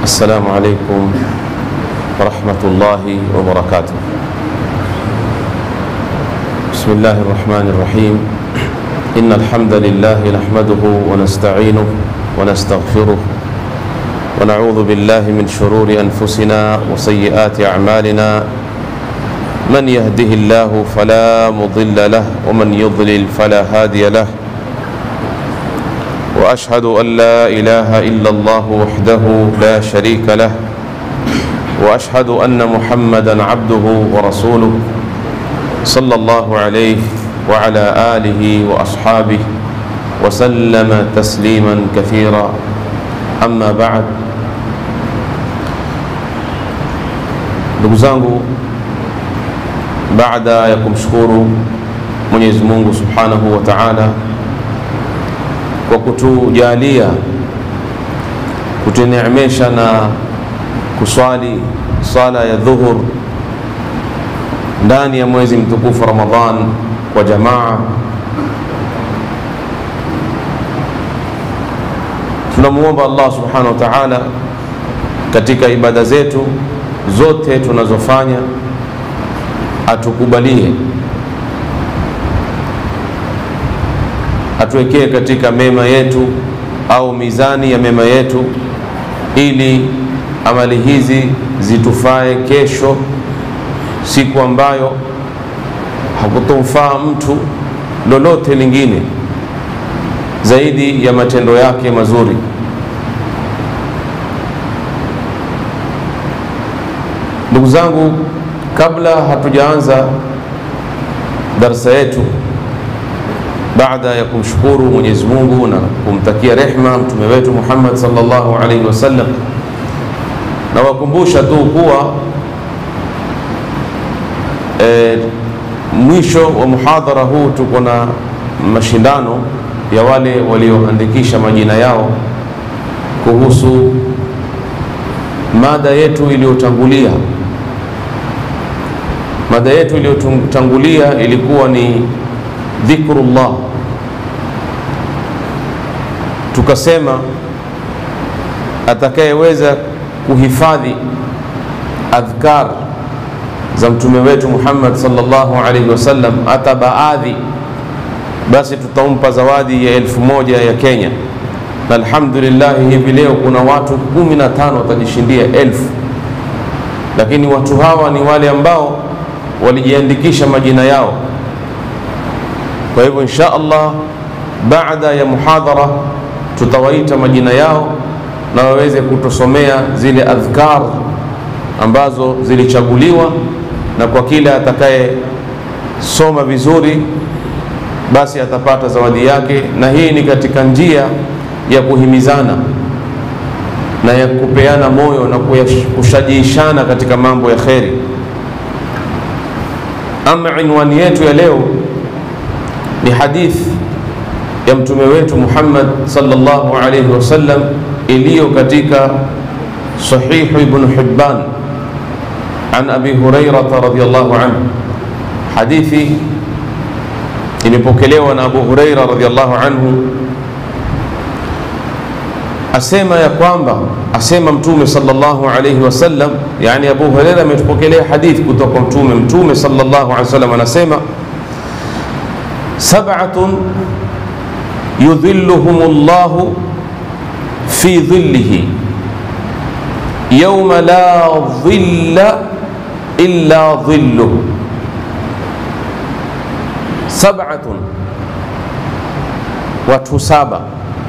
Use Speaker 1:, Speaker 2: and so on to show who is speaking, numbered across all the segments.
Speaker 1: السلام عليكم ورحمة الله وبركاته بسم الله الرحمن الرحيم إن الحمد لله نحمده ونستعينه ونستغفره ونعوذ بالله من شرور أنفسنا وسيئات أعمالنا من يهده الله فلا مضل له ومن يضلل فلا هادي له واشهد ان لا اله الا الله وحده لا شريك له واشهد ان محمدا عبده ورسوله صلى الله عليه وعلى اله واصحابه وسلم تسليما كثيرا اما بعد ndugu zangu baada ya kumshukuru mwenyezi mungu subhanahu wa taala kwa kutujalia kutuneemesha na kuswali sala ya dhuhur ndani ya mwezi mtukufu Ramadhan kwa jamaa. Tunamwomba Allah subhanahu wa ta'ala katika ibada zetu zote tunazofanya atukubalie atuwekee katika mema yetu au mizani ya mema yetu, ili amali hizi zitufae kesho, siku ambayo hakutomfaa mtu lolote lingine zaidi ya matendo yake mazuri. Ndugu zangu, kabla hatujaanza darsa yetu baada ya kumshukuru Mwenyezi Mungu na kumtakia rehma mtume wetu Muhammad sallallahu alaihi wasallam, na wakumbusha tu kuwa e, mwisho wa muhadhara huu tuko na mashindano ya wale walioandikisha majina yao kuhusu mada yetu iliyotangulia. Mada yetu iliyotangulia ilikuwa ni dhikrullah tukasema atakayeweza kuhifadhi adhkar za mtume wetu Muhammad sallallahu alaihi wasallam hata baadhi, basi tutampa zawadi ya elfu moja ya Kenya. Na alhamdulillah, hivi leo kuna watu kumi na tano watajishindia elfu, lakini watu hawa ni wale ambao walijiandikisha majina yao. Kwa hivyo insha Allah, baada ya muhadhara tutawaita majina yao na waweze kutusomea zile adhkar ambazo zilichaguliwa, na kwa kila atakayesoma vizuri basi atapata zawadi yake, na hii ni katika njia ya kuhimizana na ya kupeana moyo na kushajiishana katika mambo ya kheri. Ama inwani yetu ya leo ni hadithi ya mtume wetu Muhammad sallallahu alayhi wasallam iliyo katika sahihu Ibn Hibban an Abi Hurairah radhiyallahu anhu. Hadithi imepokelewa na Abu Hurairah radhiyallahu anhu, asema ya kwamba asema mtume sallallahu alayhi wasallam, yani Abu Hurairah ametupokelea hadithi kutoka mtume. Mtume sallallahu alayhi wasallam anasema sab'atun yudhilluhum llahu fi dhillihi yawma la dhilla illa dhilluh. Sab'atun, watu saba,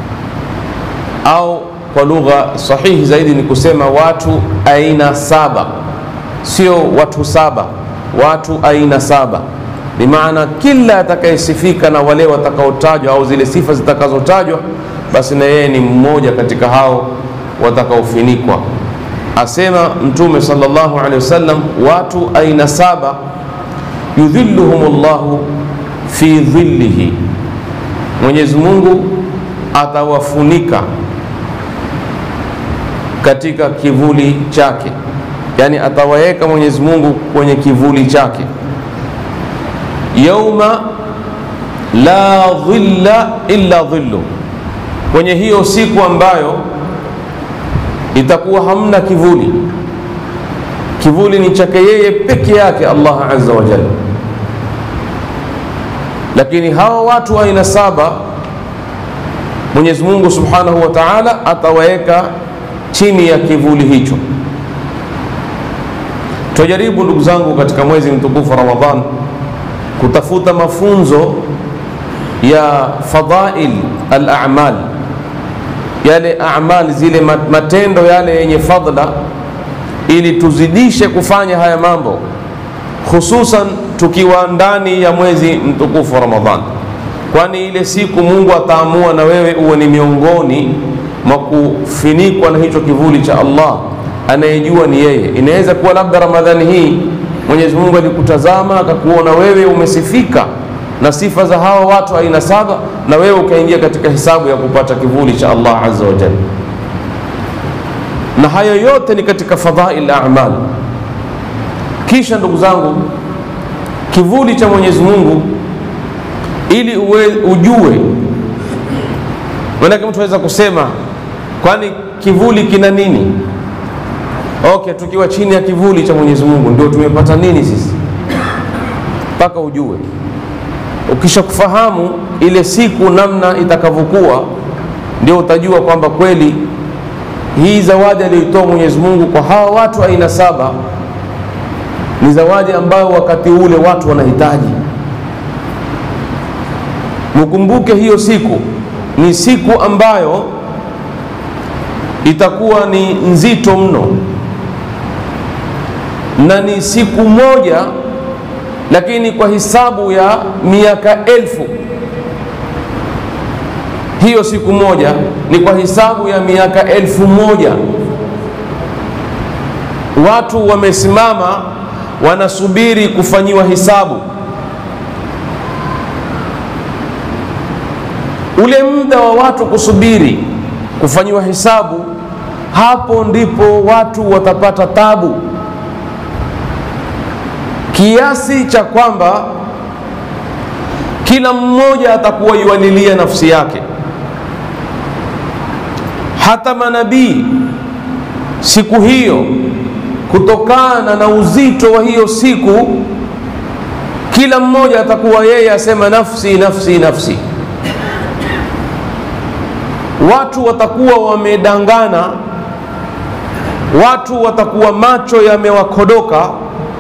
Speaker 1: au kwa lugha sahihi zaidi ni kusema watu aina saba, sio watu saba, watu aina saba bimaana kila atakayesifika na wale watakaotajwa au zile sifa zitakazotajwa, basi na yeye ni mmoja katika hao watakaofinikwa. Asema Mtume sallallahu alaihi wasallam, watu aina saba, yudhilluhum llahu fi dhillihi, Mwenyezi Mungu atawafunika katika kivuli chake, yani atawaweka Mwenyezi Mungu kwenye kivuli chake yauma la dhilla illa dhillu, kwenye hiyo siku ambayo itakuwa hamna kivuli. Kivuli ni chake yeye peke yake Allah azza wa jalla. Lakini hawa watu aina saba Mwenyezi Mungu subhanahu wa ta'ala atawaweka chini ya kivuli hicho. Tujaribu ndugu zangu, katika mwezi mtukufu Ramadhan kutafuta mafunzo ya fadhail al-a'mal, yale a'mal, zile matendo yale yenye fadla, ili tuzidishe kufanya haya mambo, hususan tukiwa ndani ya mwezi mtukufu Ramadhan, kwani ile siku Mungu ataamua na wewe uwe ni miongoni mwa kufinikwa na hicho kivuli cha Allah. Anayejua ni yeye. Inaweza kuwa labda Ramadhani hii Mwenyezi Mungu alikutazama akakuona wewe umesifika na sifa za hawa watu aina saba, na wewe ukaingia katika hisabu ya kupata kivuli cha Allah azza wa jalla. Na hayo yote ni katika fadhail a'mal. Kisha ndugu zangu, kivuli cha Mwenyezi Mungu ili uwe, ujue. Maanake mtu aweza kusema kwani kivuli kina nini? Okay, tukiwa chini ya kivuli cha Mwenyezi Mungu ndio tumepata nini sisi? Mpaka ujue. Ukisha kufahamu ile siku namna itakavyokuwa, ndio utajua kwamba kweli hii zawadi aliyoitoa Mwenyezi Mungu kwa hawa watu aina saba ni zawadi ambayo wakati ule watu wanahitaji. Mkumbuke hiyo siku ni siku ambayo itakuwa ni nzito mno na ni siku moja, lakini kwa hisabu ya miaka elfu. Hiyo siku moja ni kwa hisabu ya miaka elfu moja. Watu wamesimama wanasubiri kufanyiwa hisabu. Ule muda wa watu kusubiri kufanyiwa hisabu, hapo ndipo watu watapata tabu kiasi cha kwamba kila mmoja atakuwa yualilia nafsi yake. Hata manabii siku hiyo, kutokana na uzito wa hiyo siku, kila mmoja atakuwa yeye asema nafsi nafsi nafsi. Watu watakuwa wamedangana, watu watakuwa macho yamewakodoka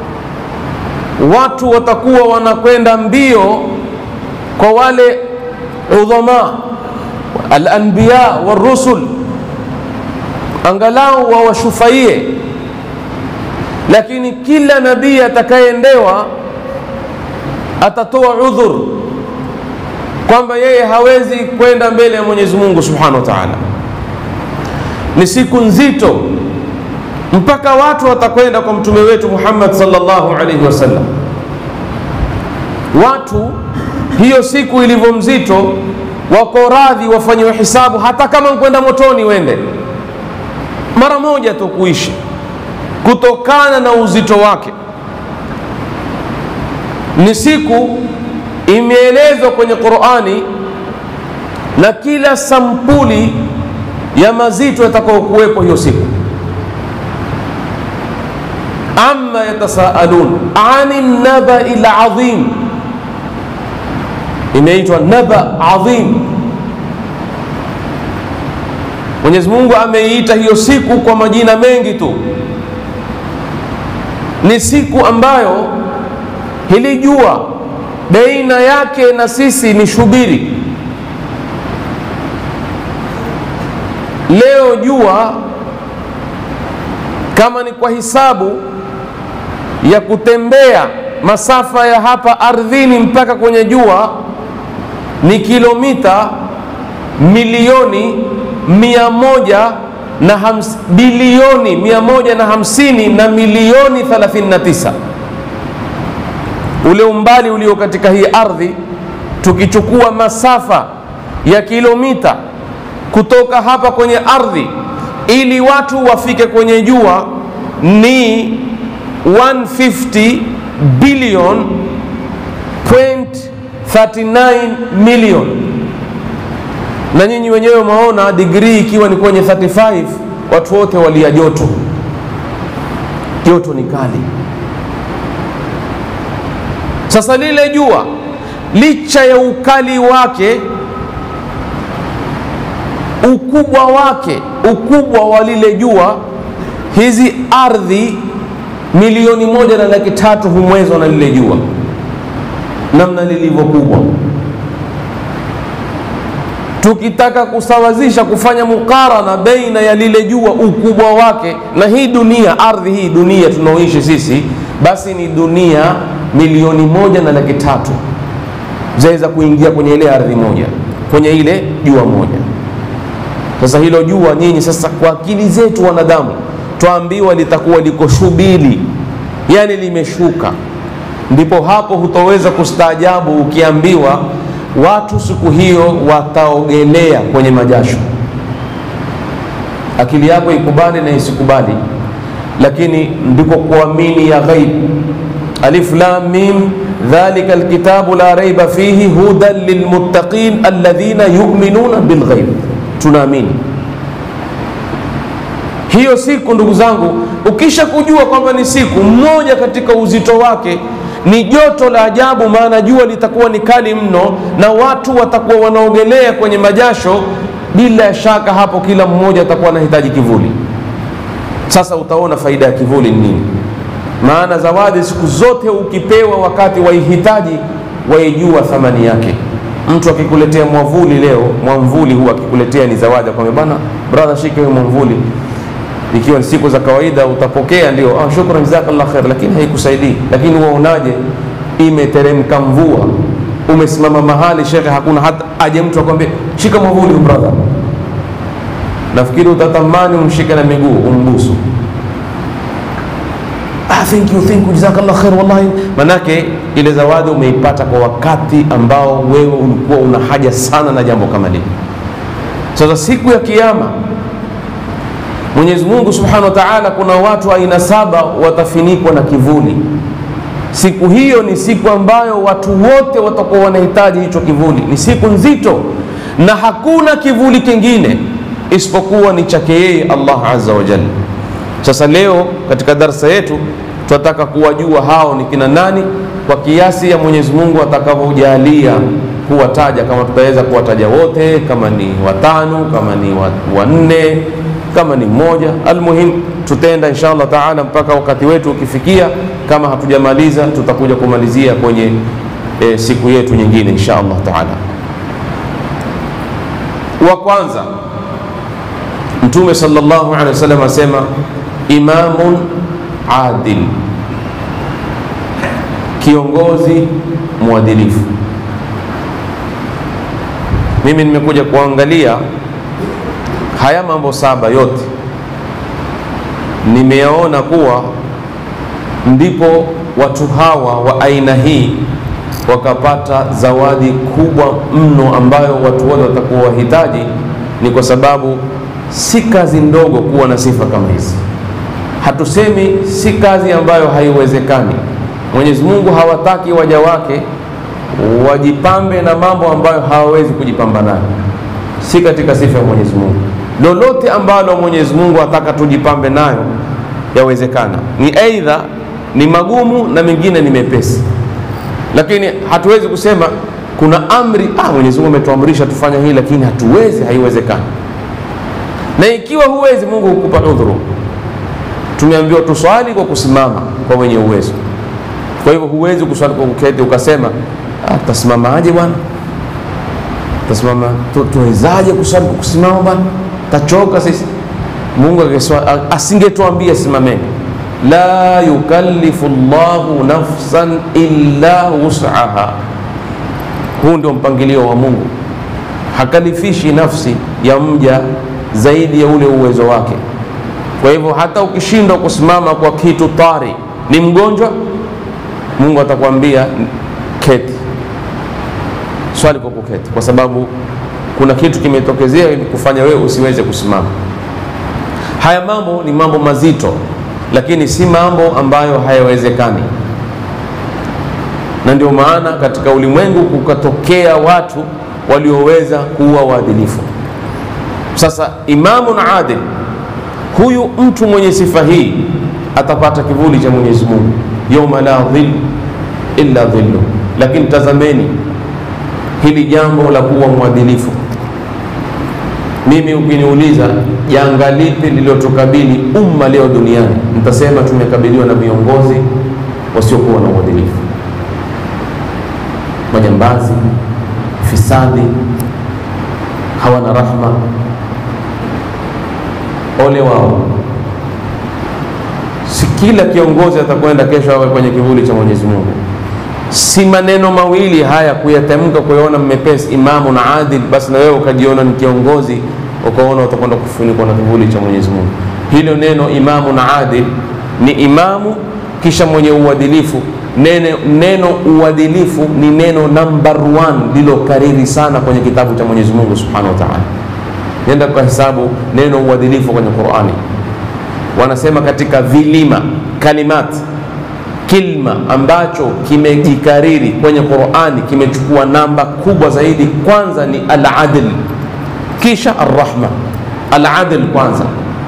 Speaker 1: watu watakuwa wanakwenda mbio kwa wale udhama alanbiya warusul, angalau wawashufaie. Lakini kila nabii atakayeendewa atatoa udhur kwamba yeye hawezi kwenda mbele ya Mwenyezi Mungu Subhanahu wa Ta'ala. Ni siku nzito mpaka watu watakwenda kwa mtume wetu Muhammad sallallahu alaihi wasallam. Watu hiyo siku ilivyo mzito, wako radhi wafanyiwe hisabu, hata kama kwenda motoni wende mara moja tu kuishi, kutokana na uzito wake. Ni siku imeelezwa kwenye Qur'ani na kila sampuli ya mazito yatakayokuwepo hiyo siku amma yatasaalun ani nabai ladhim, imeitwa naba adhim. Mwenyezi Mungu ameiita hiyo siku kwa majina mengi tu. Ni siku ambayo hili jua baina yake na sisi ni shubiri. Leo jua kama ni kwa hisabu ya kutembea masafa ya hapa ardhini mpaka kwenye jua ni kilomita milioni mia moja na hams, bilioni mia moja na hamsini na milioni 39 ule umbali ulio katika hii ardhi, tukichukua masafa ya kilomita kutoka hapa kwenye ardhi ili watu wafike kwenye jua ni 150 billion point 39 million, na nyinyi wenyewe mwaona digrii ikiwa ni kwenye 35 watu wote walia joto, joto ni kali. Sasa lile jua licha ya ukali wake, ukubwa wake, ukubwa wa lile jua, hizi ardhi milioni moja na laki tatu humwezwa na lile jua, namna lilivyo kubwa. Tukitaka kusawazisha, kufanya mukarana baina ya lile jua ukubwa wake na hii dunia, ardhi hii dunia tunaoishi sisi, basi ni dunia milioni moja na laki tatu zaweza kuingia kwenye ile ardhi moja, kwenye ile jua moja. Sasa hilo jua nyinyi, sasa kwa akili zetu wanadamu twaambiwa litakuwa liko shubili, yani limeshuka. Ndipo hapo hutoweza kustaajabu ukiambiwa watu siku hiyo wataogelea kwenye majasho. Akili yako ikubali na isikubali, lakini ndiko kuamini ya ghaib. Alif lam mim dhalika alkitabu la raiba fihi hudan lilmuttaqin alladhina yu'minuna bilghaib. Tunaamini hiyo siku, ndugu zangu, ukisha kujua kwamba ni siku mmoja, katika uzito wake ni joto la ajabu, maana jua litakuwa ni kali mno na watu watakuwa wanaogelea kwenye majasho. Bila shaka hapo kila mmoja atakuwa anahitaji kivuli. Sasa utaona faida ya kivuli ni nini? Maana zawadi siku zote ukipewa wakati waihitaji, waijua thamani yake. Mtu akikuletea mwavuli leo, mwamvuli huwa akikuletea ni zawadi, akwambia bana, brother, shika hiyo mwamvuli ikiwa ni siku za kawaida utapokea, ndio ah, shukran jazakallah khair, lakini haikusaidii. Lakini waonaje, imeteremka mvua, umesimama mahali shekhe, hakuna hata aje mtu akwambie shika mwavuli brother, nafikiri utatamani umshike na miguu umbusu. Ah, thank you, thank you, jazakallah khair, wallahi. Manake ile zawadi umeipata kwa wakati ambao wewe ulikuwa una haja sana na jambo kama lile. Sasa siku ya Kiyama Mwenyezi Mungu Subhanahu wa Ta'ala, kuna watu aina saba watafinikwa na kivuli. Siku hiyo ni siku ambayo watu wote watakuwa wanahitaji hicho kivuli. Ni siku nzito, na hakuna kivuli kingine isipokuwa ni chake yeye Allah Azza wa Jalla. Sasa leo katika darsa yetu tunataka kuwajua hao ni kina nani, kwa kiasi ya Mwenyezi Mungu atakavyojalia kuwataja, kama tutaweza kuwataja wote, kama ni watano, kama ni wanne kama ni mmoja, almuhim tutaenda insha Allah taala mpaka wakati wetu ukifikia. Kama hatujamaliza tutakuja kumalizia kwenye e, siku yetu nyingine insha Allah taala. Wa kwanza Mtume sallallahu alaihi wasallam asema imamun adil, kiongozi mwadilifu. Mimi nimekuja kuangalia haya mambo saba yote nimeyaona kuwa ndipo watu hawa wa aina hii wakapata zawadi kubwa mno ambayo watu wote watakuwa wahitaji. Ni kwa sababu si kazi ndogo kuwa na sifa kama hizi. Hatusemi si kazi ambayo haiwezekani. Mwenyezi Mungu hawataki waja wake wajipambe na mambo ambayo hawawezi kujipamba nayo, si katika sifa ya Mwenyezi Mungu lolote ambalo Mwenyezi Mungu ataka tujipambe nayo yawezekana. Ni aidha ni magumu na mengine ni mepesi, lakini hatuwezi kusema kuna amri ah, Mwenyezi Mungu ametuamrisha tufanye hii, lakini hatuwezi, haiwezekani. Na ikiwa huwezi, Mungu hukupa udhuru. Tumeambiwa tuswali kwa kusimama kwa wenye uwezo. Kwa hivyo huwezi kuswali kwa kuketi ukasema ah, tasimamaje bwana, tasimama tuwezaje kuswali kwa kusimama bwana tachoka sisi. Mungu asingetuambia simameni, la yukallifu llahu nafsan illa wus'aha. Huu ndio mpangilio wa Mungu, hakalifishi nafsi ya mja zaidi ya ule uwezo wake. Kwa hivyo hata ukishindwa kusimama kwa kitu tari, ni mgonjwa, Mungu atakwambia keti, swali kwa kuketi, kwa sababu kuna kitu kimetokezea kufanya wewe usiweze kusimama. Haya mambo ni mambo mazito, lakini si mambo ambayo hayawezekani, na ndio maana katika ulimwengu kukatokea watu walioweza kuwa waadilifu. Sasa imamun adil, huyu mtu mwenye sifa hii atapata kivuli cha Mwenyezi Mungu, yauma la dhil illa dhillu. Lakini tazameni hili jambo la kuwa mwadilifu. Mimi ukiniuliza janga lipi lililotukabili umma leo duniani, nitasema tumekabiliwa na viongozi wasiokuwa na uadilifu, majambazi, fisadi, hawana rahma. Ole wao! Si kila kiongozi atakwenda kesho awe kwenye kivuli cha Mwenyezi Mungu. Si maneno mawili haya kuyatamka, kuyaona mmepesi, imamu na adil, basi na wewe ukajiona ni kiongozi, ukaona utakwenda kufunikwa na kivuli cha Mwenyezi Mungu. Hilo neno imamu na adil ni imamu kisha mwenye uadilifu. Neno, neno uadilifu ni neno number one lilokariri sana kwenye kitabu cha Mwenyezi Mungu Subhanahu wa Ta'ala. Nenda kwa hesabu neno uadilifu kwenye Qur'ani, wanasema katika vilima kalimat kilma ambacho kimejikariri kwenye Qur'ani kimechukua namba kubwa zaidi, kwanza ni al-adl, kisha ar-rahma. Al-adl kwanza.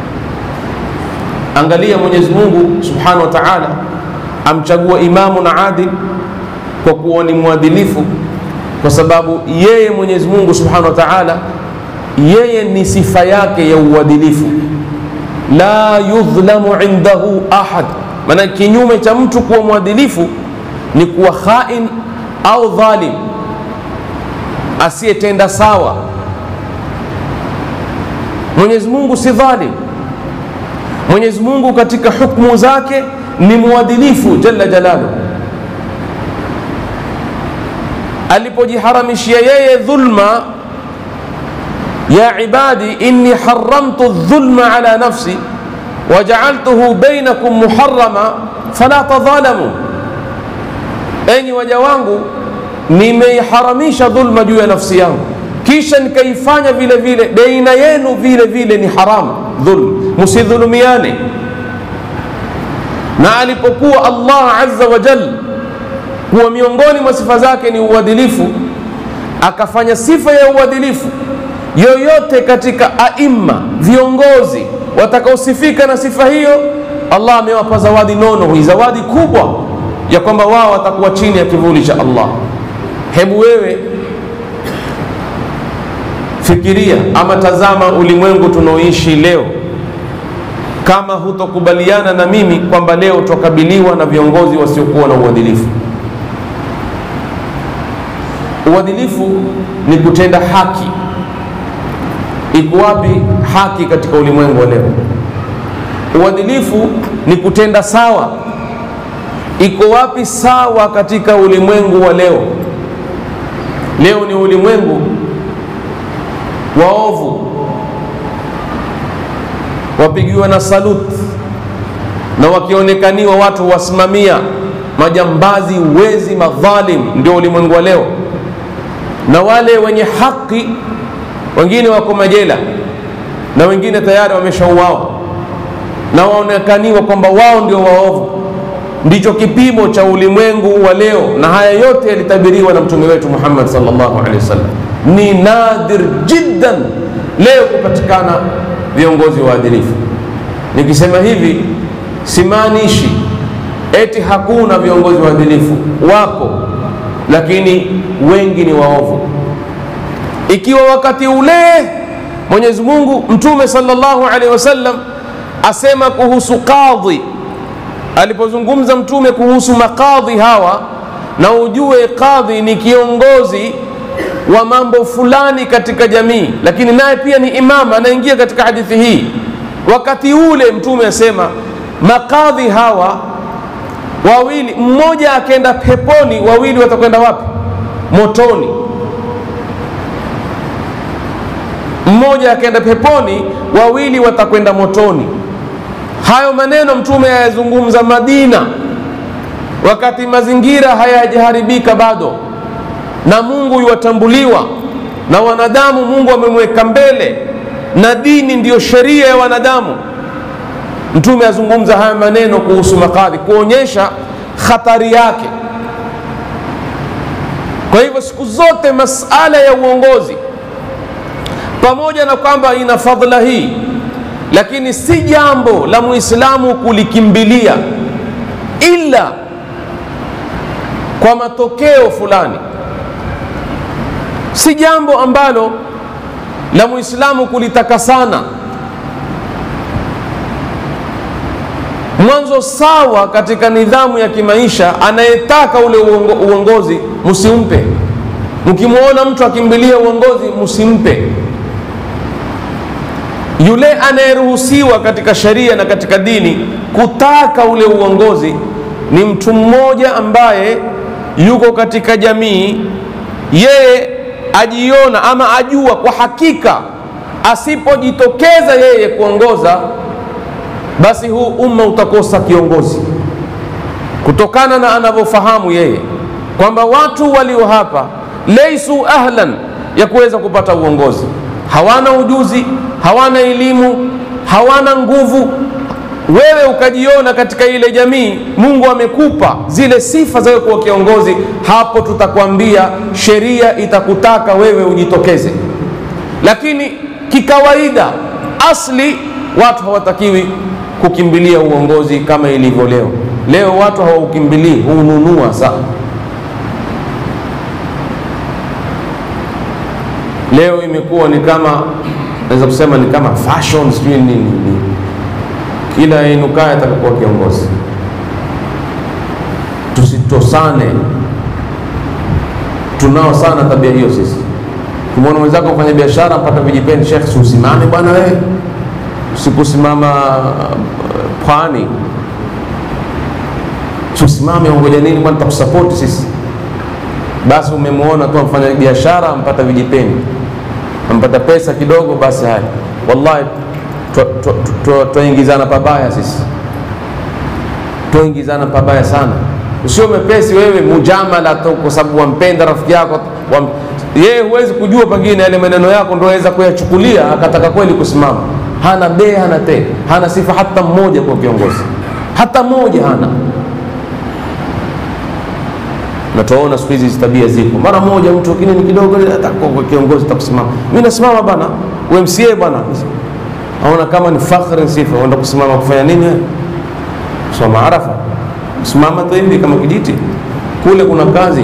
Speaker 1: Angalia Mwenyezi Mungu Subhanahu wa Ta'ala amchagua imamu na adil kwa kuwa ni mwadilifu, kwa sababu yeye Mwenyezi Mungu Subhanahu wa Ta'ala yeye ni sifa yake ya uadilifu, la yudhlamu indahu ahad. Maana kinyume cha mtu kuwa mwadilifu ni kuwa khain au dhalim, asiyetenda sawa. Mwenyezi Mungu si dhalim. Mwenyezi Mungu katika hukumu zake ni mwadilifu jalla jalaluhu. Alipojiharamishia yeye dhulma, ya ibadi inni haramtu dhulma ala nafsi wajaaltuhu bainakum muharrama fala tadhalamu, enyi waja wangu, nimeiharamisha dhulma juu ya nafsi yangu, kisha nikaifanya vile vile baina yenu vile vile ni haramu dhulm, msidhulumiane. Na alipokuwa Allah azza wa jal kuwa miongoni mwa sifa zake ni uadilifu, akafanya sifa ya uadilifu yoyote katika aima viongozi watakaosifika na sifa hiyo, Allah amewapa zawadi nono, hii zawadi kubwa ya kwamba wao watakuwa chini ya kivuli cha Allah. Hebu wewe fikiria ama tazama ulimwengu tunaoishi leo, kama hutokubaliana na mimi kwamba leo twakabiliwa na viongozi wasiokuwa na uadilifu. Uadilifu ni kutenda haki. Iko wapi haki katika ulimwengu wa leo? Uadilifu ni kutenda sawa. Iko wapi sawa katika ulimwengu wa leo? Leo ni ulimwengu waovu, wapigiwa na saluti na wakionekaniwa watu wasimamia majambazi, wezi, madhalim, ndio ulimwengu wa leo, na wale wenye haki wengine wako majela na wengine tayari wameshauawa na waonekaniwa kwamba wao ndio waovu. Ndicho kipimo cha ulimwengu wa leo, na haya yote yalitabiriwa na mtume wetu Muhammad sallallahu alaihi wasallam. Ni nadir jiddan leo kupatikana viongozi waadilifu. Nikisema hivi simaanishi eti hakuna viongozi waadilifu, wapo, lakini wengi ni waovu ikiwa wakati ule Mwenyezi Mungu Mtume sallallahu alaihi wasallam asema kuhusu kadhi, alipozungumza Mtume kuhusu makadhi hawa, na ujue kadhi ni kiongozi wa mambo fulani katika jamii, lakini naye pia ni imama, anaingia katika hadithi hii. Wakati ule Mtume asema makadhi hawa wawili, mmoja akenda peponi, wawili watakwenda wapi? Motoni. mmoja akaenda peponi, wawili watakwenda motoni. Hayo maneno mtume ayazungumza Madina, wakati mazingira hayajaharibika bado, na Mungu yuwatambuliwa na wanadamu. Mungu amemweka mbele na dini ndiyo sheria ya wanadamu. Mtume azungumza haya maneno kuhusu makadhi, kuonyesha khatari yake. Kwa hivyo siku zote masala ya uongozi pamoja na kwamba ina fadhila hii lakini si jambo la muislamu kulikimbilia ila kwa matokeo fulani si jambo ambalo la muislamu kulitaka sana mwanzo sawa katika nidhamu ya kimaisha anayetaka ule uongo, uongozi msimpe mkimwona mtu akimbilia uongozi msimpe yule anayeruhusiwa katika sheria na katika dini kutaka ule uongozi ni mtu mmoja ambaye yuko katika jamii yeye ajiona ama ajua kwa hakika asipojitokeza yeye kuongoza basi huu umma utakosa kiongozi kutokana na anavyofahamu yeye kwamba watu walio hapa leisu ahlan ya kuweza kupata uongozi hawana ujuzi hawana elimu hawana nguvu wewe ukajiona katika ile jamii mungu amekupa zile sifa za wewe kuwa kiongozi hapo tutakwambia sheria itakutaka wewe ujitokeze lakini kikawaida asli watu hawatakiwi kukimbilia uongozi kama ilivyo leo leo watu hawaukimbilii huununua sana leo imekuwa ni kama naweza kusema ni kama fashion sijui nini nini kila inukaye atakakuwa kiongozi tusitosane tunao sana tabia hiyo sisi kumwona mwenzako kufanya biashara mpata vijipeni shekh siusimame bwana wewe sikusimama pwani tusimame ongoja nini bwana takusapoti sisi basi umemwona tu amfanya biashara ampata vijipeni ampata pesa kidogo basi haya wallahi twaingizana pabaya sisi twaingizana pabaya sana usio mepesi wewe mujamala tu kwa sababu wampenda rafiki yako wam... yeye huwezi kujua pengine yale maneno yako ndo aweza kuyachukulia akataka kweli kusimama hana be hana te hana sifa hata mmoja kwa kiongozi hata mmoja hana na tuwaona siku hizi tabia ziko mara moja mtu lakini ni kidogo atakuwa kiongozi takusimama mi nasimama bana umca bwana aona kama ni fakhri sifa uenda kusimama kufanya nini soma arafa simama tu hivi kama kijiti kule kuna kazi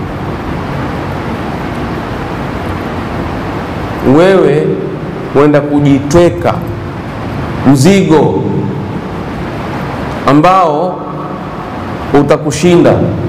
Speaker 1: wewe huenda kujitweka mzigo ambao utakushinda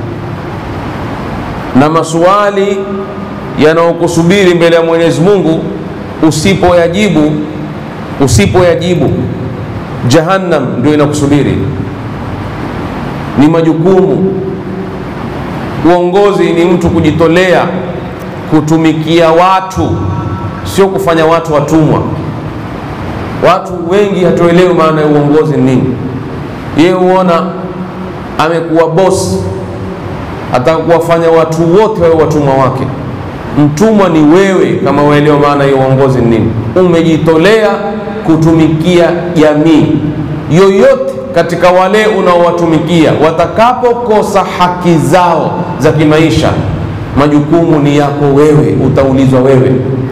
Speaker 1: na maswali yanayokusubiri mbele ya Mwenyezi Mungu usipoyajibu usipoyajibu jahannam ndio inakusubiri ni majukumu uongozi ni mtu kujitolea kutumikia watu sio kufanya watu watumwa watu wengi hatuelewi maana ya uongozi ni nini yeye huona amekuwa bosi ataka kuwafanya watu wote wawe watumwa wake mtumwa ni wewe kama uelewa maana ya uongozi ni nini umejitolea kutumikia jamii yoyote katika wale unaowatumikia watakapokosa haki zao za kimaisha majukumu ni yako wewe utaulizwa wewe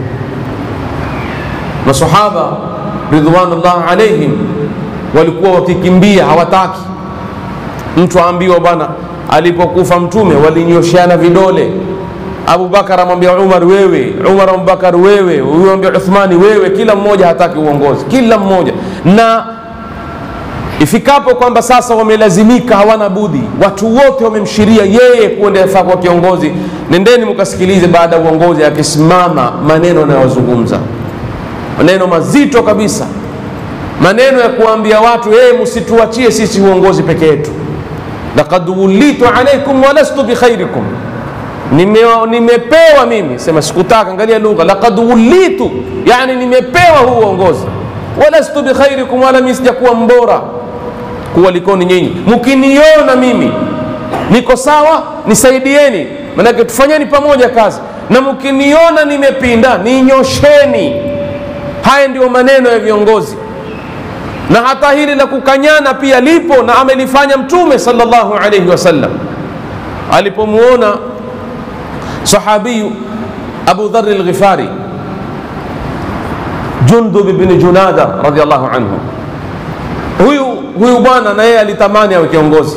Speaker 1: masahaba ridwanullah alaihim walikuwa wakikimbia hawataki mtu aambiwa bwana alipokufa mtume walinyosheana vidole abubakar amwambia umar wewe umar abubakar wewe huyu ambia uthmani wewe kila mmoja hataki uongozi kila mmoja na ifikapo kwamba sasa wamelazimika hawana budi watu wote wamemshiria yeye kuendefaa kwa kiongozi nendeni mkasikilize baada ya uongozi akisimama maneno anayozungumza maneno mazito kabisa maneno ya kuambia watu yeye msituachie sisi uongozi peke yetu laqad wulitu alaikum walastu bikhairikum nime, nimepewa mimi sema sikutaka angalia lugha laqad wulitu yani nimepewa huu uongozi walastu bikhairikum wala mimi sijakuwa mbora kuwalikoni nyinyi mkiniona mimi niko sawa nisaidieni manake tufanyeni pamoja kazi na mkiniona nimepinda ninyosheni haya ndio maneno ya viongozi na hata hili la kukanyana pia lipo na amelifanya mtume sallallahu alayhi wasallam alipomuona sahabiyu abu dhari lghifari Jundub ibn Junada radhiallahu anhu. Huyu huyu bwana na yeye alitamani awe kiongozi,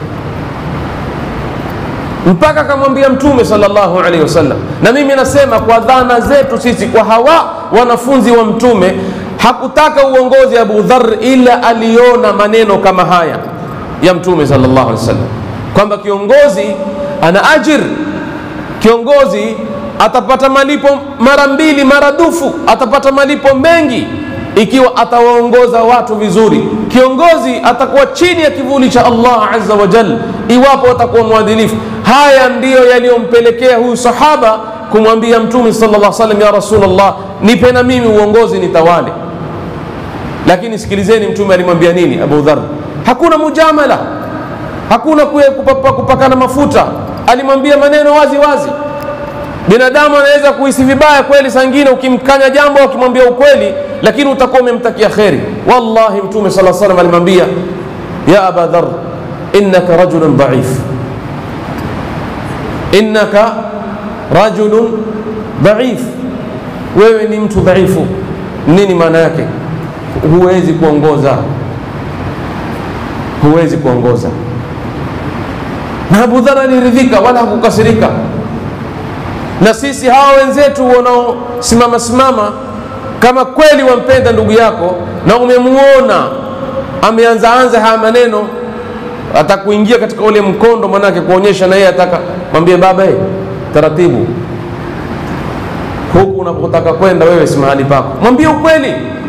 Speaker 1: mpaka akamwambia Mtume sallallahu alaihi wasallam. Na mimi nasema kwa dhana zetu sisi, kwa hawa wanafunzi wa Mtume, hakutaka uongozi Abu Dharr, ila aliona maneno kama haya ya Mtume sallallahu alaihi wasallam kwamba kiongozi ana ajir, kiongozi atapata malipo mara mbili maradufu, atapata malipo mengi ikiwa atawaongoza watu vizuri. Kiongozi atakuwa chini ya kivuli cha Allah azza wa jal iwapo atakuwa mwadilifu. Haya ndiyo yaliyompelekea huyu sahaba kumwambia Mtume sallallahu alaihi wasallam, ya Rasulullah, nipe na mimi uongozi nitawale. Lakini sikilizeni, Mtume alimwambia nini Abu Dharr? Hakuna mujamala, hakuna kupaka, kupakana mafuta. Alimwambia maneno wazi wazi binadamu anaweza kuhisi vibaya kweli, saa ingine ukimkanya jambo ukimwambia ukweli, lakini utakuwa umemtakia kheri. Wallahi, Mtume sala salam alimwambia ya aba dhar innaka rajulun dhaif, innaka rajulun dhaif, wewe ni mtu dhaifu. Nini maana yake? Huwezi kuongoza, huwezi kuongoza. Na Abu Dhar aliridhika wala hakukasirika na sisi hawa wenzetu wanaosimama simama, kama kweli wampenda ndugu yako na umemuona ameanza anza haya maneno, atakuingia katika ule mkondo, manake kuonyesha na yeye ataka mwambie, baba hey, taratibu, huku unapotaka kwenda wewe si mahali pako, mwambie ukweli.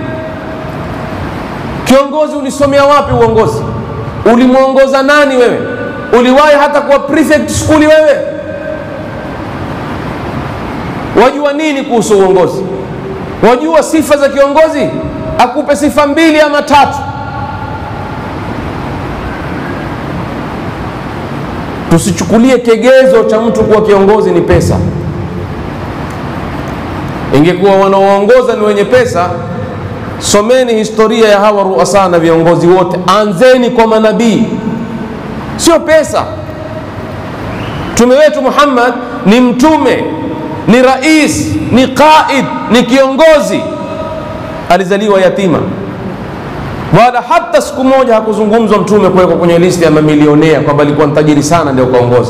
Speaker 1: Kiongozi, ulisomea wapi uongozi? Ulimwongoza nani wewe? Uliwahi hata kuwa prefect skuli wewe? Wajua nini kuhusu uongozi? Wajua sifa za kiongozi? Akupe sifa mbili ama tatu. Tusichukulie kigezo cha mtu kuwa kiongozi ni pesa. Ingekuwa wanaoongoza ni wenye pesa, someni historia ya hawa ruasa na viongozi wote, anzeni kwa manabii, sio pesa. Mtume wetu Muhammad ni mtume ni rais, ni qaid, ni kiongozi. Alizaliwa yatima, wala hata siku moja hakuzungumzwa mtume kuwekwa kwenye listi ya mamilionea kwamba alikuwa mtajiri sana ndio kaongozi.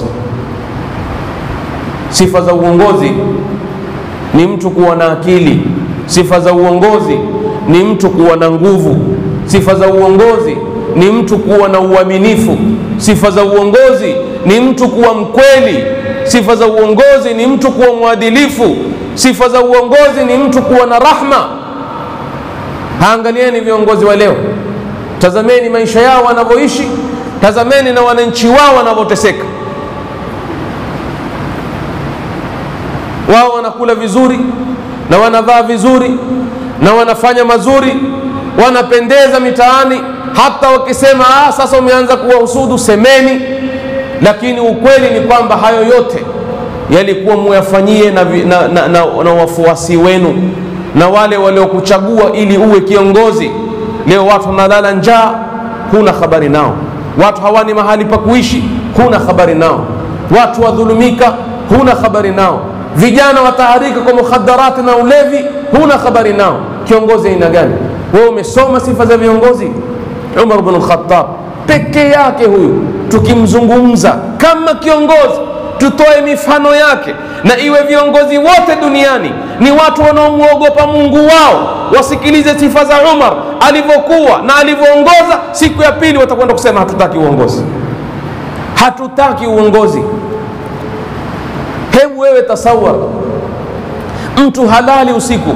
Speaker 1: Sifa za uongozi ni mtu kuwa na akili. Sifa za uongozi ni mtu kuwa na nguvu. Sifa za uongozi ni mtu kuwa na uaminifu. Sifa za uongozi ni mtu kuwa mkweli. Sifa za uongozi ni mtu kuwa mwadilifu. Sifa za uongozi ni mtu kuwa na rahma. Haangalieni viongozi wa leo, tazameni maisha yao wanavyoishi, tazameni na wananchi wao wanavyoteseka. Wao wanakula vizuri na wanavaa vizuri na wanafanya mazuri, wanapendeza mitaani. Hata wakisema ah, sasa umeanza kuwahusudu, semeni lakini ukweli ni kwamba hayo yote yalikuwa muyafanyie na, na, na, na, na wafuasi wenu na wale waliokuchagua ili uwe kiongozi. Leo watu wanalala njaa, huna habari nao. Watu hawani mahali pa kuishi, huna habari nao. Watu wadhulumika, huna habari nao. Vijana wataharika kwa mukhadarati na ulevi, huna habari nao. Kiongozi aina gani? Wewe umesoma sifa za viongozi? Umar bin al-Khattab peke yake huyu tukimzungumza kama kiongozi, tutoe mifano yake, na iwe viongozi wote duniani ni watu wanaomwogopa Mungu wao, wasikilize sifa za Umar alivyokuwa na alivyoongoza. Siku ya pili watakwenda kusema hatutaki uongozi, hatutaki uongozi. Hebu wewe tasawar, mtu halali usiku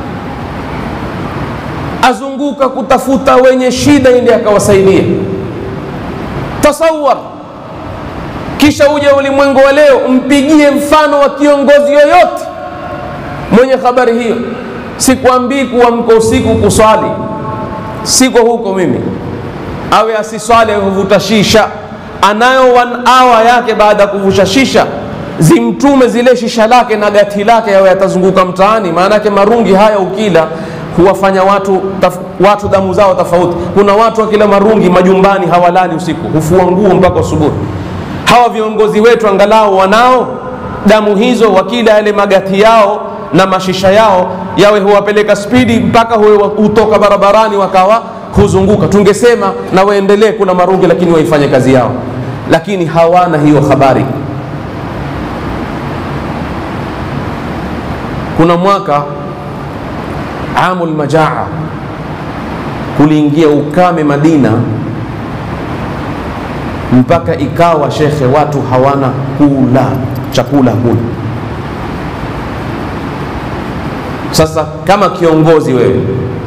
Speaker 1: azunguka kutafuta wenye shida ili akawasaidia tasawar kisha uje ulimwengu wa leo umpigie mfano wa kiongozi yoyote mwenye habari hiyo. Sikwambii kuamka usiku kuswali, siko huko mimi. Awe asiswali kuvuta shisha, anayo one hour yake baada ya kuvusha shisha, zimtume zile shisha lake na gati lake, yawe yatazunguka mtaani. Maana yake marungi haya ukila huwafanya watu, taf, watu damu zao tofauti. Kuna watu wakila marungi majumbani hawalali usiku, hufua nguo mpaka asubuhi. Hawa viongozi wetu angalau wanao damu hizo, wakila yale magati yao na mashisha yao yawe huwapeleka spidi mpaka huwe hutoka barabarani wakawa huzunguka. Tungesema na waendelee, kuna marungi, lakini waifanye kazi yao, lakini hawana hiyo habari. Kuna mwaka amul majaa, kuliingia ukame Madina mpaka ikawa shekhe, watu hawana kula chakula, hakuna. Sasa kama kiongozi wewe,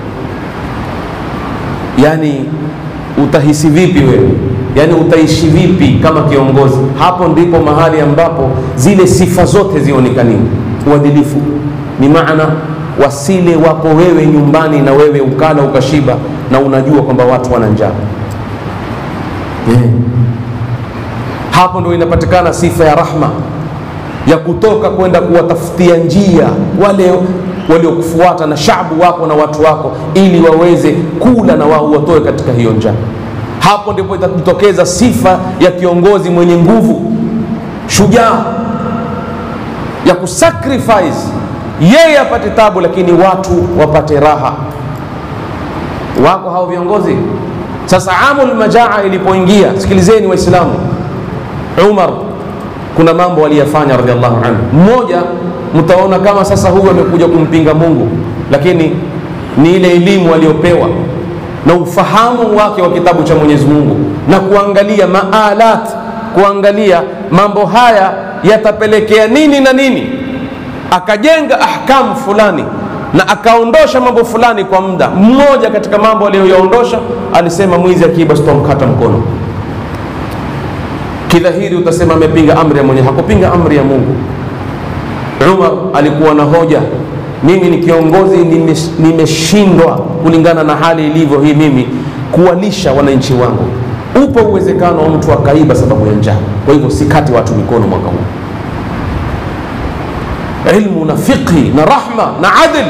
Speaker 1: yani utahisi vipi wewe? Yani utaishi vipi kama kiongozi? Hapo ndipo mahali ambapo zile sifa zote zionekaniwe. Uadilifu ni maana wasile wapo wewe nyumbani na wewe ukala ukashiba, na unajua kwamba watu wana njaa yeah. Hapo ndio inapatikana sifa ya rahma ya kutoka kwenda kuwatafutia njia wale waliokufuata na shabu wako na watu wako, ili waweze kula na wao watoe katika hiyo njaa. Hapo ndipo itatokeza sifa ya kiongozi mwenye nguvu, shujaa, ya kusacrifice yeye apate tabu, lakini watu wapate raha. Wako hao viongozi. Sasa amul majaa ilipoingia, sikilizeni Waislamu, Umar kuna mambo aliyafanya radhiallahu anhu. Mmoja mtaona kama sasa huyu amekuja kumpinga Mungu, lakini ni ile elimu aliyopewa na ufahamu wake wa kitabu cha Mwenyezi Mungu na kuangalia maalat, kuangalia mambo haya yatapelekea nini na nini, akajenga ahkamu fulani na akaondosha mambo fulani kwa muda. Mmoja katika mambo aliyoyaondosha alisema, mwizi akiiba sitomkata mkono. Kidhahiri utasema amepinga amri ya Mwenyezi, hakupinga amri ya Mungu. Umar alikuwa na hoja, mimi ni kiongozi, nimeshindwa kulingana na hali ilivyo hii, mimi kuwalisha wananchi wangu. Upo uwezekano wa mtu akaiba sababu ya njaa, kwa hivyo sikati watu mikono mwaka huu. Ilmu na fiqhi na rahma na adl,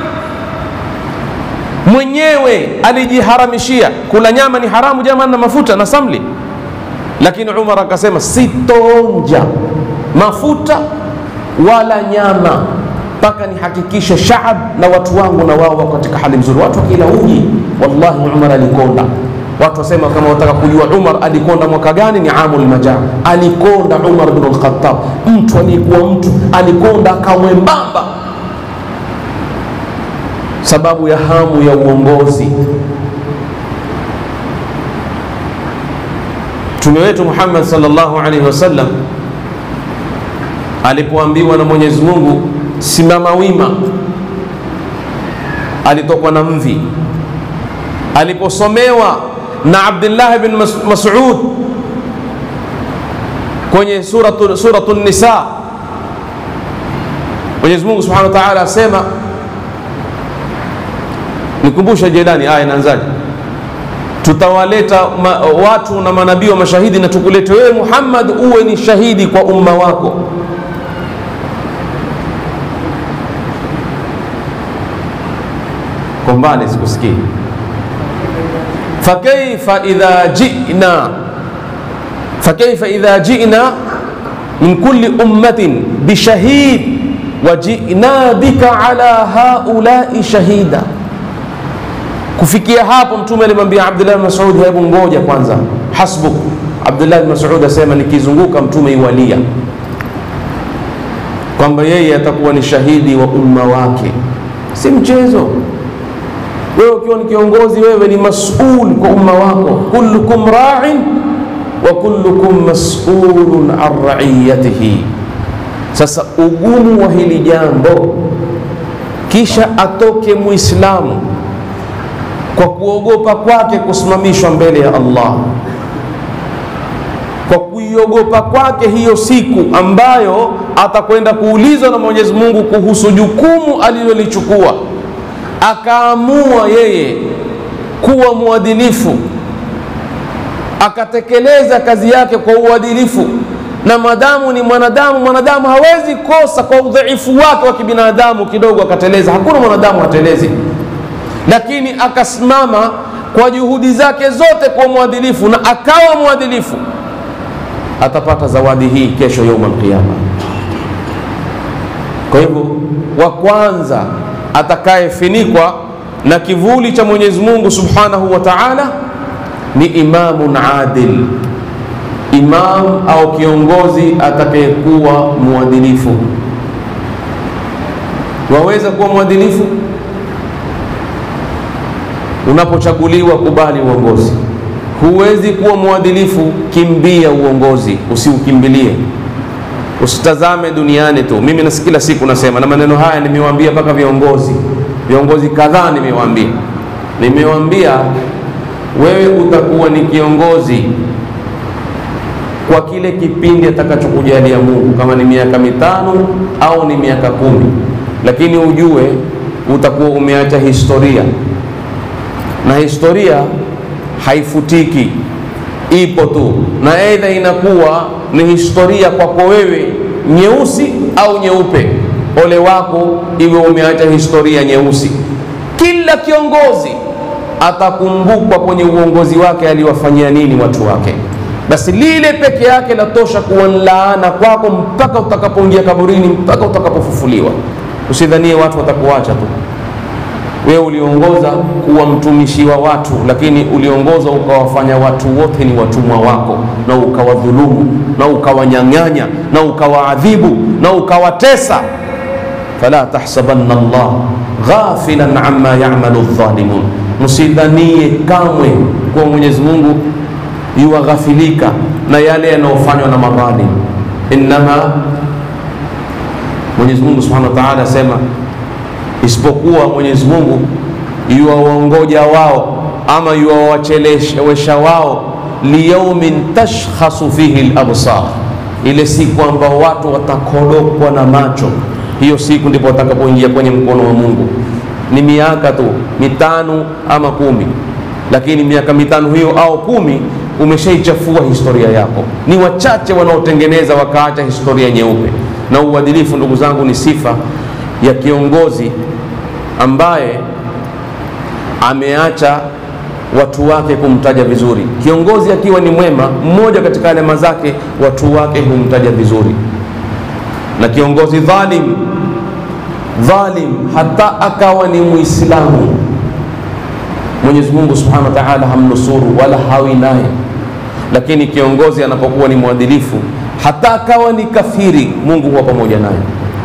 Speaker 1: mwenyewe alijiharamishia kula nyama, ni haramu jamani, na mafuta na samli lakini Umar akasema sitonja mafuta wala nyama mpaka nihakikishe shaab na watu wangu na wao wako katika hali nzuri. Watu wakila uji, wallahi Umar alikonda. Watu wasema kama wataka kujua Umar alikonda mwaka gani, ni amul majaa. Alikonda Umar bin al-Khattab, mtu aliyekuwa mtu alikonda akamwembamba, sababu ya hamu ya uongozi. Mtume wetu Muhammad sallallahu alaihi wasallam alipoambiwa na Mwenyezi Mungu simama wima, alitokwa na mvi. Aliposomewa na Abdullah bin Mas'ud kwenye suratu, suratu Nisa, Mwenyezi Mungu subhanahu wa ta'ala asema, nikumbusha Jelani, aya inaanzaje? tutawaleta ma, watu na manabii wa mashahidi na tukulete wewe Muhammad uwe ni shahidi kwa umma wako. Kwa mbali sikusikii. fakaifa idha jina fakaifa idha jina min kulli ummatin bishahid wa jina bika ala haulai shahida Kufikia hapo Mtume alimwambia Abdullah bin Mas'ud, hebu ngoja kwanza, hasbuk. Abdullah bin Mas'ud asema nikizunguka Mtume iwalia kwamba yeye atakuwa ni shahidi wa umma wake, si mchezo. Wewe ukiwa ni kiongozi, wewe ni mas'ul kwa umma wako, kullukum ra'in wa kullukum mas'ulun an ra'iyatihi. Sasa ugumu wa hili jambo, kisha atoke Muislamu kwa kuogopa kwake kusimamishwa mbele ya Allah, kwa kuiogopa kwake hiyo siku ambayo atakwenda kuulizwa na Mwenyezi Mungu kuhusu jukumu alilolichukua, akaamua yeye kuwa mwadilifu, akatekeleza kazi yake kwa uadilifu. Na madamu ni mwanadamu, mwanadamu hawezi kosa kwa udhaifu wake wa kibinadamu, kidogo akateleza. Hakuna mwanadamu hatelezi lakini akasimama kwa juhudi zake zote kwa mwadilifu na akawa mwadilifu, atapata zawadi hii kesho yaumul qiyama. Kwa hivyo wa kwanza atakayefinikwa na kivuli cha Mwenyezi Mungu Subhanahu wa Ta'ala ni imamun adil, imam au kiongozi atakayekuwa mwadilifu. Waweza kuwa mwadilifu unapochaguliwa, kubali uongozi. Huwezi kuwa mwadilifu, kimbia uongozi, usiukimbilie. Usitazame duniani tu. Mimi na kila siku nasema, na maneno haya nimewaambia mpaka viongozi, viongozi kadhaa nimewaambia, nimewaambia wewe utakuwa ni kiongozi kwa kile kipindi atakachokujalia Mungu, kama ni miaka mitano au ni miaka kumi, lakini ujue utakuwa umeacha historia, na historia haifutiki, ipo tu, na aidha inakuwa ni historia kwako wewe nyeusi au nyeupe. Ole wako iwe umeacha historia nyeusi. Kila kiongozi atakumbukwa kwenye uongozi wake aliwafanyia nini watu wake. Basi lile peke yake latosha kuwa laana kwako mpaka utakapoingia kaburini, mpaka utakapofufuliwa. Usidhanie watu watakuacha tu. Wewe uliongoza kuwa mtumishi wa watu, lakini uliongoza ukawafanya watu wote ni watumwa wako, na ukawadhulumu na ukawanyang'anya na ukawaadhibu na ukawatesa. fala tahsabanna Allah ghafilan amma ya'malu adh-dhalimun, msidhanie kamwe kuwa Mwenyezi Mungu yuwaghafilika na yale yanayofanywa na madhalim. Innama, Mwenyezi Mungu Subhanahu wa Ta'ala asema isipokuwa Mwenyezi Mungu yuwaongoja wao ama yuwawachelewesha wao liyaumin tashkhasu fihi al-absar, ile siku ambao watu watakodokwa na macho. Hiyo siku ndipo watakapoingia kwenye mkono wa Mungu. Ni miaka tu mitano ama kumi, lakini miaka mitano hiyo au kumi umeshaichafua historia yako. Ni wachache wanaotengeneza wakaacha historia nyeupe. Na uadilifu, ndugu zangu, ni sifa ya kiongozi ambaye ameacha watu wake kumtaja vizuri. Kiongozi akiwa ni mwema, mmoja katika alama zake watu wake humtaja vizuri, na kiongozi dhalim dhalim, hata akawa ni Muislamu, Mwenyezi Mungu Subhanahu wa Ta'ala hamnusuru wala hawi naye. Lakini kiongozi anapokuwa ni mwadilifu, hata akawa ni kafiri, Mungu huwa pamoja naye.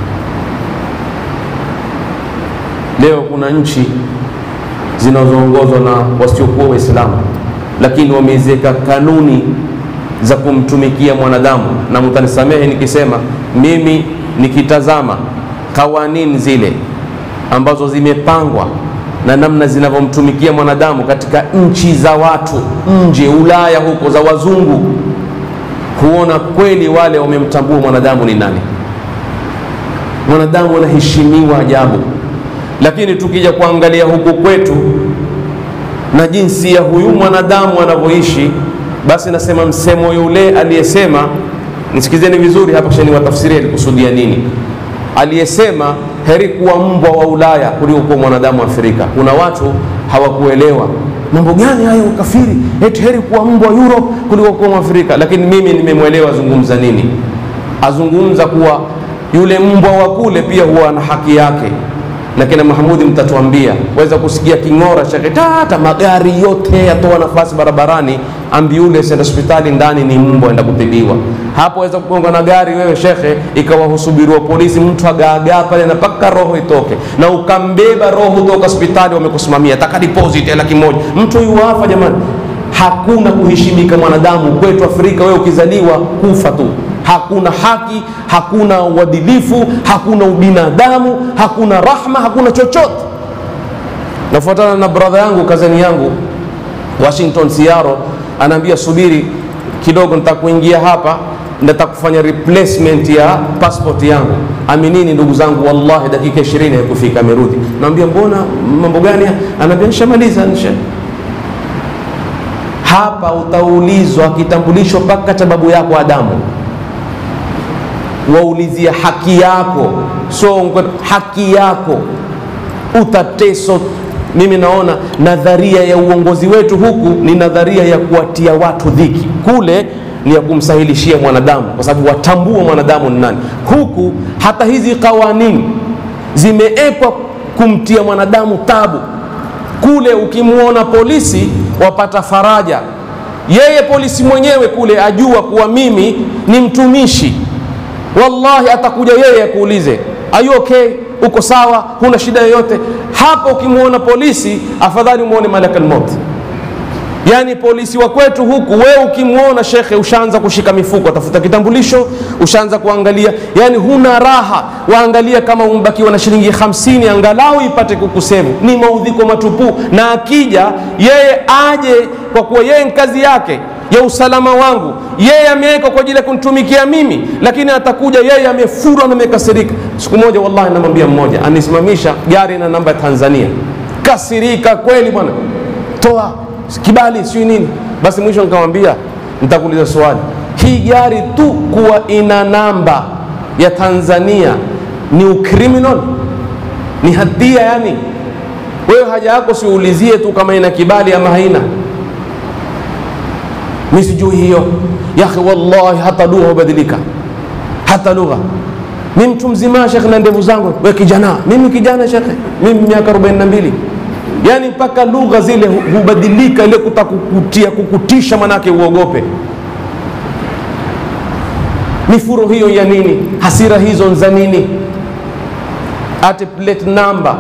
Speaker 1: Leo kuna nchi zinazoongozwa na wasiokuwa Waislamu, lakini wameziweka kanuni za kumtumikia mwanadamu, na mtanisamehe nikisema mimi nikitazama kawanini zile ambazo zimepangwa na namna zinavyomtumikia mwanadamu katika nchi za watu nje Ulaya huko za wazungu, huona kweli wale wamemtambua mwanadamu ni nani. Mwanadamu anaheshimiwa ajabu lakini tukija kuangalia huku kwetu na jinsi ya huyu mwanadamu anavyoishi, basi nasema msemo yule aliyesema, nisikizeni vizuri hapa, kisha niwatafsirie alikusudia nini. Aliyesema heri kuwa mbwa wa Ulaya kuliko kuwa mwanadamu wa Afrika. Kuna watu hawakuelewa mambo gani hayo ukafiri, eti heri kuwa mbwa wa Europe kuliko kuwa Mwafrika. Lakini mimi nimemwelewa azungumza nini. Azungumza kuwa yule mbwa wa kule pia huwa na haki yake na kina Mahmudi mtatuambia, waweza kusikia king'ora cha tata, magari yote yatoa nafasi barabarani, ambulance enda hospitali, ndani ni mbwa enda kutibiwa. Hapo waweza kugonga na gari wewe shekhe, ikawa husubiriwa polisi, mtu agaagaa pale na mpaka roho itoke, na ukambeba roho toka hospitali, wamekusimamia taka deposit ya laki moja, mtu yuafa. Jamani, hakuna kuheshimika mwanadamu kwetu Afrika. Wewe ukizaliwa kufa tu hakuna haki, hakuna uadilifu, hakuna ubinadamu, hakuna rahma, hakuna chochote. Nafuatana na bradha yangu kazani yangu Washington Siaro, anaambia subiri kidogo, nitakuingia hapa, nitakufanya replacement ya passport yangu. Aminini ndugu zangu, wallahi dakika 20 haikufika, amerudi. Naambia mbona, mambo gani? Anaambia nishamaliza, nisha hapa. Utaulizwa kitambulisho mpaka cha babu yako Adamu waulizia haki yako, so haki yako utateso. Mimi naona nadharia ya uongozi wetu huku ni nadharia ya kuwatia watu dhiki. Kule ni ya kumsahilishia mwanadamu, kwa sababu watambua mwanadamu ni nani. Huku hata hizi kawanini zimeekwa kumtia mwanadamu tabu. Kule ukimwona polisi wapata faraja, yeye polisi mwenyewe kule ajua kuwa mimi ni mtumishi. Wallahi atakuja yeye akuulize are you okay, uko sawa, huna shida yoyote. Hapo ukimwona polisi, afadhali umwone malakal maut. Yaani polisi wa kwetu huku, wewe ukimwona shekhe, ushaanza kushika mifuko, atafuta kitambulisho, ushaanza kuangalia, yani huna raha. Waangalia kama umbakiwa na shilingi hamsini angalau ipate kukusevu. Ni maudhiko matupu, na akija yeye aje kwa kuwa yeye ni kazi yake ya usalama wangu, yeye ameweka kwa ajili ya kunitumikia mimi, lakini atakuja yeye amefurwa na amekasirika. Siku moja, wallahi, namwambia mmoja anisimamisha gari na namba ya Tanzania, kasirika kweli bwana, toa kibali sijui nini. Basi mwisho nikamwambia, nitakuuliza swali, hii gari tu kuwa ina namba ya Tanzania ni ukriminal, ni hatia? Yani wewe haja yako siulizie tu kama ina kibali ama haina mi sijui hiyo yakhi, wallahi hata lugha hubadilika, hata lugha. Mi mtu mzima shekhe, na ndevu zangu, we kijana. Mimi kijana shekhe, mimi miaka 42 yani mpaka lugha zile hubadilika, ile kutakukutia kukutisha, manake uogope. Mifuro hiyo ya nini? Hasira hizo za nini? Ate plate number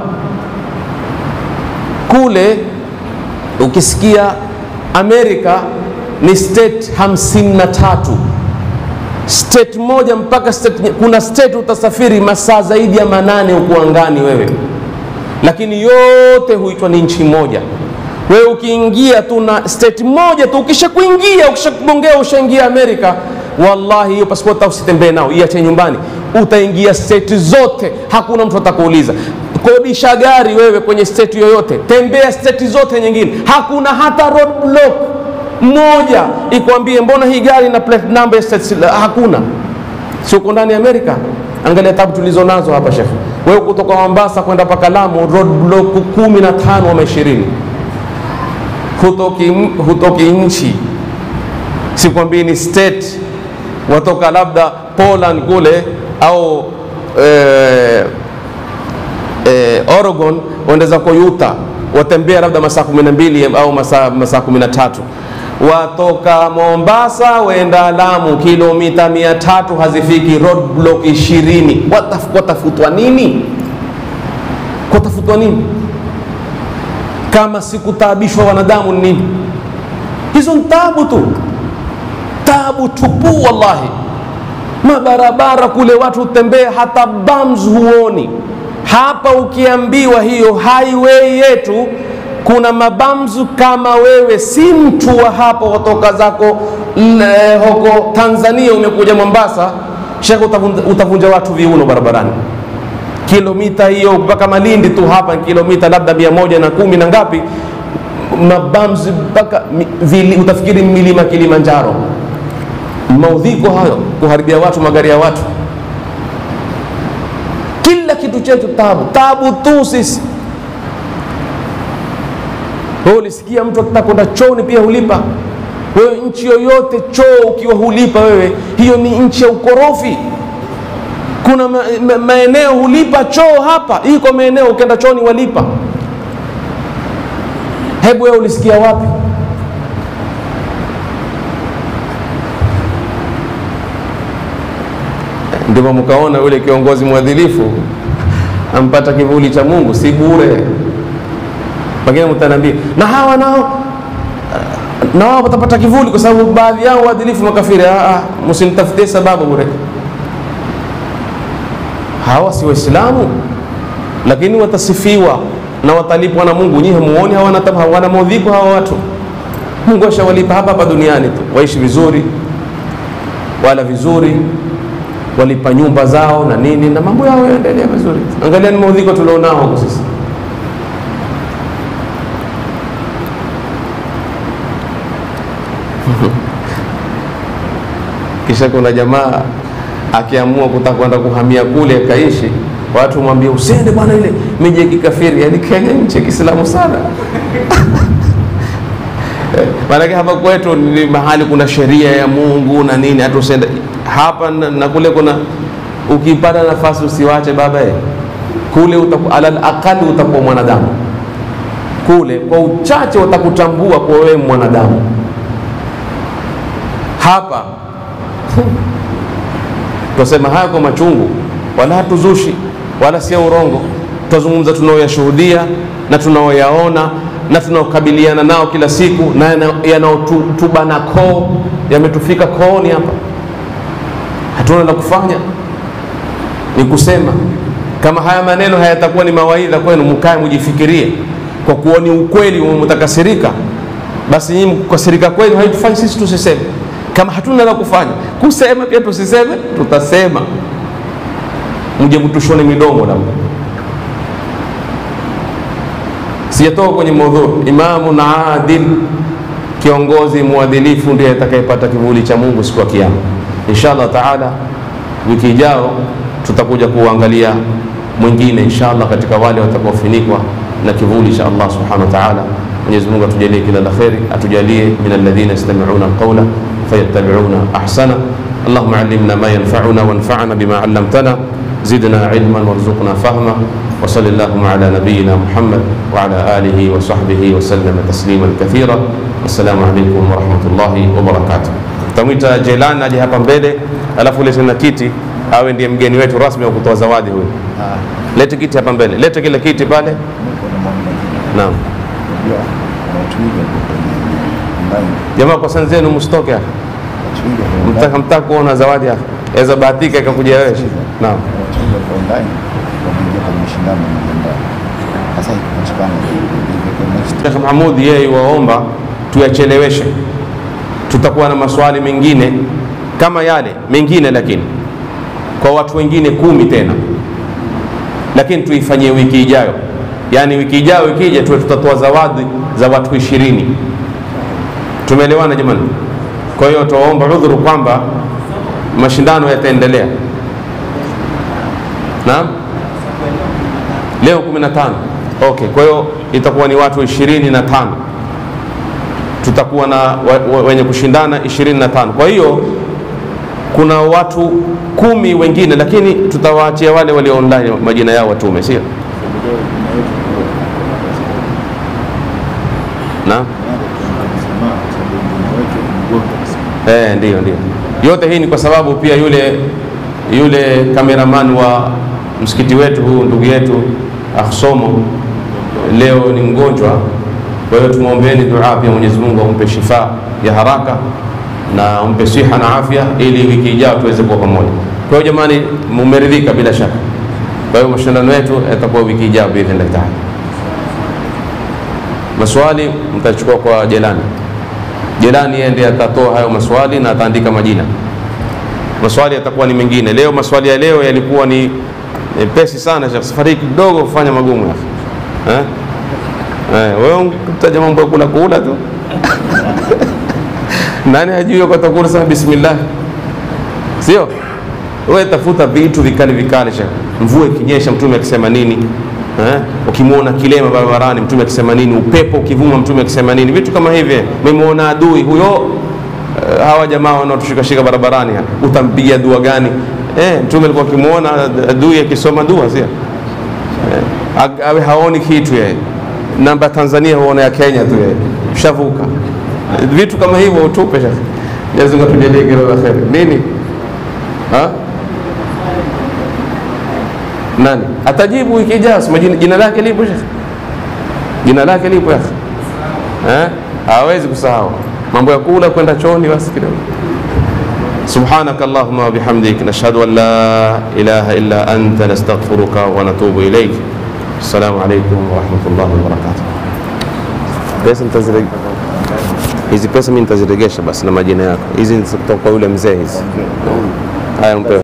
Speaker 1: kule, ukisikia Amerika ni state hamsini na tatu state moja mpaka state, kuna state utasafiri masaa zaidi ya manane huku angani wewe, lakini yote huitwa ni nchi moja. Wewe ukiingia tu na state moja tu, ukisha kuingia ukishakugongea ushaingia Amerika, wallahi hiyo passport usitembee nao, iache nyumbani, utaingia state zote, hakuna mtu atakuuliza. Kodisha gari wewe kwenye state yoyote, tembea state zote nyingine, hakuna hata road block moja ikwambie mbona hii gari na plate number ya state, hakuna. Si uko ndani ya Amerika? Angalia tabu tulizo nazo hapa shekhe. Wewe kutoka Mombasa kwenda mpaka Lamu, road block kumi na tano ama ishirini, hutoki, hutoki nchi, sikwambii ni state, watoka labda Poland kule au eh, eh, Oregon waendeza kwa Utah, watembea labda masaa kumi na mbili au masaa masaa kumi na tatu watoka Mombasa wenda Lamu kilomita mia tatu hazifiki, road block ishirini. Watafutwa nini? Kwatafutwa nini kama sikutaabishwa wanadamu? Ni nini hizo? Ni tabu tu, tabu tupu wallahi. Mabarabara kule watu hutembea, hata bams huoni. Hapa ukiambiwa hiyo highway yetu kuna mabamzu kama wewe si mtu wa hapo, watoka zako huko Tanzania umekuja Mombasa, shekhe, utavunja watu viuno barabarani. Kilomita hiyo mpaka Malindi tu hapa kilomita labda mia moja na kumi na ngapi, mabamzu mpaka utafikiri milima Kilimanjaro. Maudhiko hayo, kuharibia watu magari ya watu, kila kitu chetu tabu, tabu tu sisi wewe ulisikia mtu akitaka kwenda chooni pia hulipa? Wewe nchi yoyote choo ukiwa hulipa wewe, hiyo ni nchi ya ukorofi. Kuna ma, ma, maeneo hulipa choo hapa, iko maeneo ukienda chooni walipa. Hebu wewe ulisikia wapi? Ndipo mkaona yule kiongozi mwadilifu ampata kivuli cha Mungu, si bure. Pengine mtaniambia na hawa nao na wao watapata kivuli, kwa sababu baadhi yao waadilifu makafiri. Ah, msinitafutie sababu bure. Hawa si Waislamu, lakini watasifiwa na watalipwa na Mungu. Nyinyi hamuoni hawana hawana maudhiko hawa watu? Mungu ashawalipa hapa hapa duniani tu, waishi vizuri, wala vizuri, walipa nyumba zao na nini, na mambo yao yaendelea vizuri. Angalia ni maudhiko tulionao huko sisi. Kisha kuna jamaa akiamua kutaka kwenda kuhamia kule akaishi, watu mwambie usiende bwana, ile miji ya kikafiri. Yani Kenya nchi ya Kiislamu sana Eh, maanake hapa kwetu ni mahali kuna sheria ya Mungu na nini, hata usiende hapa na, na kule kuna ukipata nafasi usiwache baba eh. Kule utaku, alal aqali utakuwa mwanadamu kule, kwa uchache watakutambua kwa wewe mwanadamu. Hapa twasema haya kwa machungu, wala hatuzushi wala sio urongo, twazungumza tunaoyashuhudia na tunaoyaona na tunaokabiliana nao kila siku na yanaotubana koo, yametufika kooni hapa, hatuna la kufanya, ni kusema. Kama haya maneno hayatakuwa ni mawaidha kwenu, mkae mujifikirie, kwa kuwa ni ukweli, mtakasirika, basi nyinyi kukasirika kwenu haitufanyi sisi tusiseme. Kama hatuna la kufanya, kusema pia tusiseme, tutasema, mje mtushone midomo labda Sijatoka kwenye maudhui. Imamu na adil, kiongozi mwadilifu ndiye atakayepata kivuli cha Mungu siku ya Kiyama. Inshallah taala, wiki ijao tutakuja kuangalia mwingine inshallah, katika wale watakaofunikwa na kivuli cha Allah subhanahu wa ta'ala. Mwenyezi Mungu atujalie kila la kheri, atujalie min alladhina yastami'una alqawla fayattabi'una ahsana. Allahumma allimna ma yanfa'una wanfa'na bima 'allamtana zidna ilman warzuqna fahma وصل اللهم على نبينا محمد وعلى آله وصحبه وسلم تسليما كثيرا والسلام عليكم ورحمة الله وبركاته tamwita Jelani aje hapa mbele, alafu lete na kiti, awe ndiye mgeni wetu rasmi wa kutoa zawadi huyu. Lete kiti hapa mbele, lete kile kiti pale. Naam jamaa, kwa sana zenu msitoke hapa, mtaka mtaka kuona zawadi hapa, aweza bahatika ikakuja wewe. Naam Sheikh Mahmud yeye waomba tuyacheleweshe, tutakuwa na maswali mengine kama yale mengine, lakini kwa watu wengine kumi tena, lakini tuifanyie wiki ijayo. Yaani wiki ijayo ikija, tuwe tutatoa zawadi za watu ishirini. Tumeelewana jamani? Kwa hiyo tuwaomba udhuru kwamba mashindano yataendelea. Naam, leo 15 okay. Kwa hiyo itakuwa ni watu ishirini na tano tutakuwa na wa, wa, wenye kushindana ishirini na tano Kwa hiyo kuna watu kumi wengine, lakini tutawaachia wale walio online majina yao watume, sio na eh, ndio ndio. Yote hii ni kwa sababu pia yule yule kameraman wa msikiti wetu huu ndugu yetu Akhsomo leo ni mgonjwa, kwa hiyo tumwombeeni dua pia Mwenyezi Mungu ampe shifa ya haraka na ampe siha na afya, ili wiki ijayo tuweze kuwa pamoja. Kwa hiyo jamani, mumeridhika bila shaka. Kwa hiyo mashindano yetu yatakuwa wiki ijayo biidhnillah taala. Maswali mtachukua kwa Jelani. Jelani yeye ndiye atatoa hayo maswali na ataandika majina. Maswali yatakuwa ni mengine. Leo maswali ya leo yalikuwa ni mepesi sana, safari kidogo kufanya magumu ya eh? Eh, wewe utaja mambo ya kula kula tu nani hajui kwa takula sana bismillah, sio wewe tafuta vitu vikali vikali. Shaka mvua ikinyesha, mtume akisema nini? Eh, ukimwona kilema barabarani, mtume akisema nini? Upepo ukivuma, mtume akisema nini? Vitu kama hivi. Umemwona adui huyo, uh, hawa jamaa wanaotushikashika barabarani, utampigia dua gani? Eh, mtume alikuwa akimwona adui akisoma dua, sio eh, awe haoni kitu yeye. Namba Tanzania huona ya Kenya tu yeye, shavuka vitu kama hivyo utupe. Shekhe, Mwenyezi Mungu atujalie kila la kheri. Nini ha? Nani atajibu wiki ijayo? Sema jina, jina lake lipo shekhe, jina lake lipo yake eh, hawezi kusahau mambo ya kula kwenda chooni basi kidogo. Subhanaka Allahumma wa bihamdik nashhadu an la ilaha illa anta nastaghfiruka wa natubu ilayk. Assalamu alaykum wa rahmatullahi wa barakatuh. Pesa nitazile hizi pesa mimi nitaziregesha basi na majina yako. Hizi ni kutoka kwa yule mzee hizi. Haya mpe.